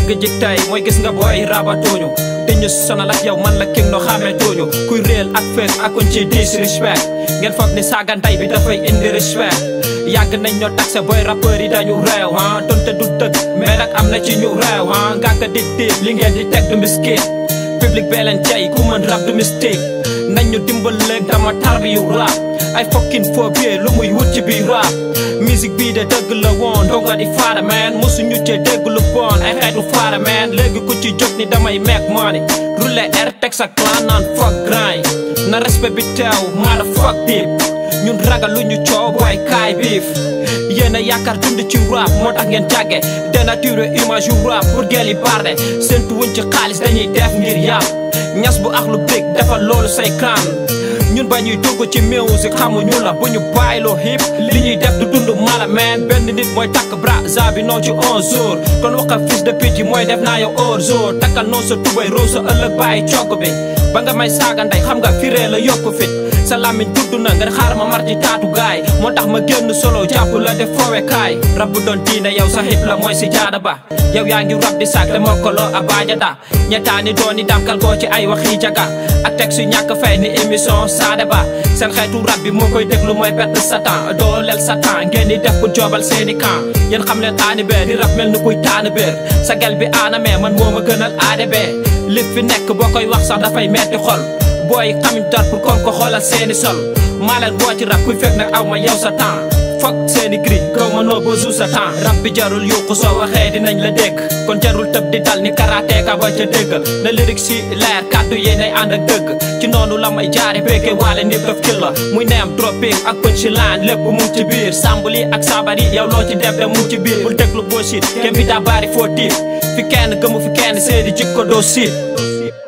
dëgg ji tey mooy gis nga booy rabatooñu dañu sonal ak yow man la king no xamee tooñu kuy réel ak fees akuñ ci disrespect ngeen foog ni saagantay bi dafay indi respect yàgg nañ ñoo taxe booy rappeur yi dañu réew ah donte du dëgg mais nag am na ci ñu réew ah ngàkka di diib li ngeen di teg du miskit public bee leen jay ku mën rap du mistake nañ ñu dimbal léeg dama tarbi yu rap ay fokkin phobie lu muy wut ci biir rap musique bii de dëgg la woon donga di faara man mosu ñu cee dégg lu bon ay xeetu faara man léegi ku ci jóg ni damay meek money roulé air teg sa clan naan fuck grind na respect bi teew maa la fuck deep ñun ragal lu ñu coow booy kaay biif yéen a yaakaar dund ci rap moo tax ngeen jàgge dénaturé image yu rap pour gel yi barde seentu wuñ ci xaalis dañuy def ngir yàpp ñas bu ax lu big defal loolu say kan ñun ba ñuy dugg ci musique xamuñu la bu ñu bàyyiloo hip li ñuy def du dund mala man benn nit mooy takk braza bi noo ci 11 jours kon waxa fils de pute yi mooy def naa yow hors jour takkal noo sa tubay roo sa ëllëg bàyyi cokk bi ba nga may saaga ndey xam nga firee la yokku fit sa làmmiñ tudd na nga xaar ma mar ci taatu gaay moo tax ma génn solo jàpp la def foowe kaay rab bu doon diine yow sa hip la mooy si jaada ba yow yaa ngi rab di saak te mokkaloo a baaja da ñettaani dooni damkal koo ci ay waxi jaga ak teg su ñàkk fay ni émission saade ba seen xeetu rab bi moo koy déglu mooy perte satan dooleel satan ngeen di def pour joobal seeni camp yéen xam leen aani bee di rab mel ni kuy taani béer sa gel bi aana mee man moo ma gënal aade bee li fi nekk boo koy wax sax dafay metti xol booy xamuñ dara pour kon ko xoolal seeni sol maa leen woo ci rab kuy fekk nag aw ma yow sa temps fokk seeni gri kaw ma noo ba jour sa temps rab bi jarul yuuxu soo waxee dinañ la dégg kon jarul tëb di dal ni karateeka ba ca déggal na lyrics si leer kàddu yi nay ànd ak dëgg ci noonu la may jaare békke waale ni def ki la muy neem tropique ak punchline lépp mu ngi ci biir sambuli ak sabari yow loo ci def de mu ngi ci biir bul déglu bullshit kenn bi daa bari foo tiit fi kenn gëmu fi kenn seedi jikko doo siit